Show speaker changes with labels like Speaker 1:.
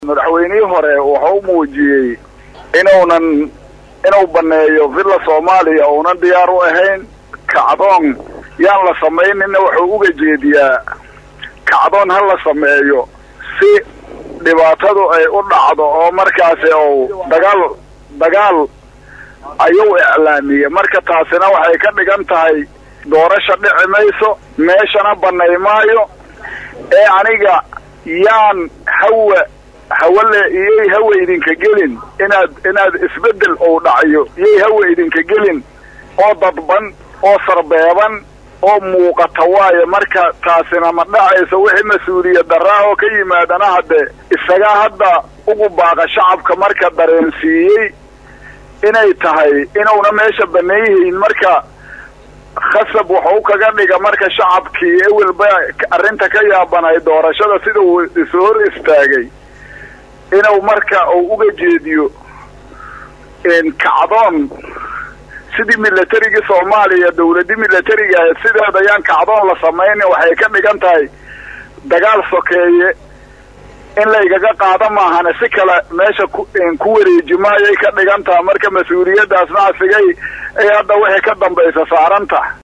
Speaker 1: madaxweynihii hore wuxuu muujiyey inuunan inuu baneeyo villa soomaaliya uunan diyaar u ahayn kacdoon yaan la samaynina wuxuu uga jeediyaa kacdoon ha la sameeyo si dhibaatadu ay u dhacdo oo markaasi uu dagaal dagaal ayuu iclaamiyey marka taasina waxay ka dhigan tahay doorasha dhici mayso meeshana banay maayo ee aniga yaan hawa hawale iyay hawa idinka gelin inaad inaad isbeddel ou dhacayo iyay hawa idinka gelin oo dadban oo sarbeeban oo muuqata waayo marka taasina ma dhacayso wixii mas-uuliyad daraa oo ka yimaadana haddee isagaa hadda ugu baaqa shacabka marka dareensiiyey inay tahay inuuna meesha baneeyihiin marka khasab wuxuu kaga dhiga marka shacabkii ewelba arrinta ka yaabanay doorashada sida uu isu hor istaagay inuu marka uu uga jeediyo kacdoon sidii milatarigii soomaaliya dawladii milatariga ahayd sideeda ayaan kacdoon la samaynin waxay ka dhigan tahay dagaal sokeeye in laygaga qaado maahane si kale meesha ku wareeji maayay ka dhigan taha marka mas-uuliyaddaasna asigay ay hadda waxay ka dambaysa saaranta